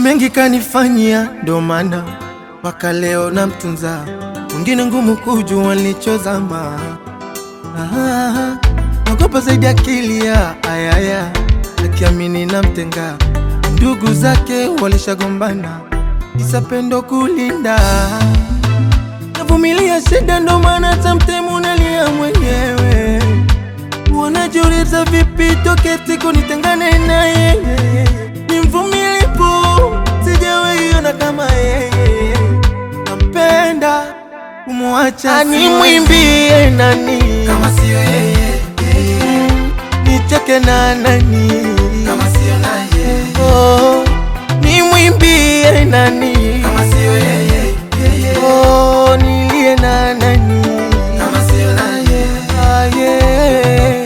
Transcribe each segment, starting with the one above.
mengi kanifanyia, ndo maana mpaka leo namtunza. Mwingine ngumu kujua nilichozama. Ah, naogopa zaidi akili ya ayaya, akiamini namtenga. Ndugu zake walishagombana, isapendo kulinda. Navumilia shida, ndo maana samtemu nalia mwenyewe. Wanajiuliza vipi toke siku nitengane na yeye. Ni mvumilivu, sijawahi ona kama yeye. Nampenda kumwacha, nimwimbie nani kama siyo yeye, nicheke na nani kama siyo naye, oh, nimwimbie nani kama siyo yeye, oh, nilie na nani kama siyo naye, ah, yeah.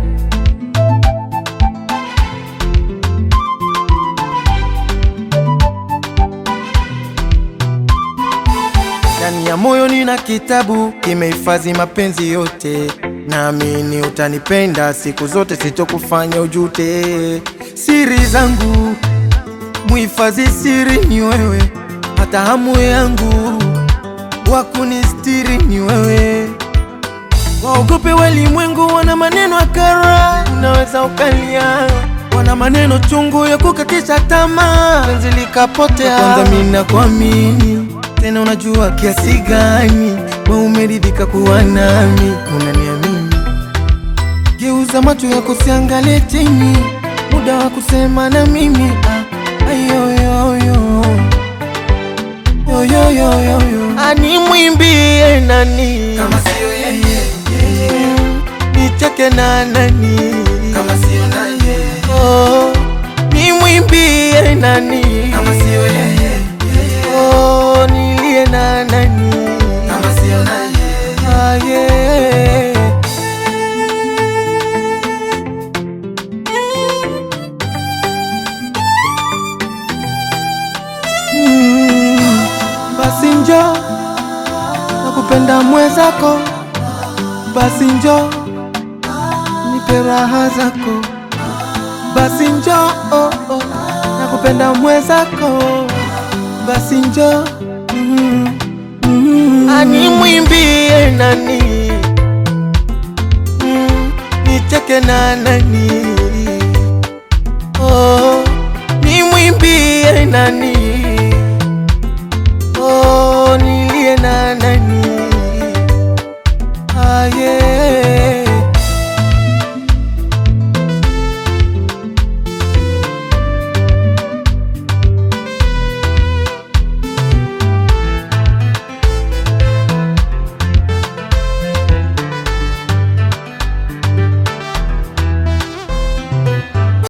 Ndani ya moyo nina kitabu kimehifadhi mapenzi yote, naamini utanipenda siku zote, sitokufanya ujute. Siri zangu muhifadhi, siri ni wewe, hata hamu yangu wakunistiri ni wewe. Waogope walimwengu, wana maneno akara, unaweza ukalia, wana maneno chungu ya kukatisha tamaa, penzi likapotea. Kwanza mimi nakuamini tena, unajua kiasi gani wewe umeridhika kuwa nami, unaniamini. Geuza macho yako, siangalie chini, muda wa kusema na mimi ah, ayoyoyo yoyoyoyo, animwimbie nani kama siyo yeye, nicheke na nani kama siyo naye, oh, nimwimbie nani kama siyo yeye, oh, nilie na nani kama siyo naye, ah, yeah. Mm, basi njo nakupenda mwezako, basi njo nipe raha zako, basi njo oh, oh, nakupenda mwezako, basi njo mm, mm, animwimbie nani mm, nicheke na nani oh, nimwimbie nani oh, nilie na nani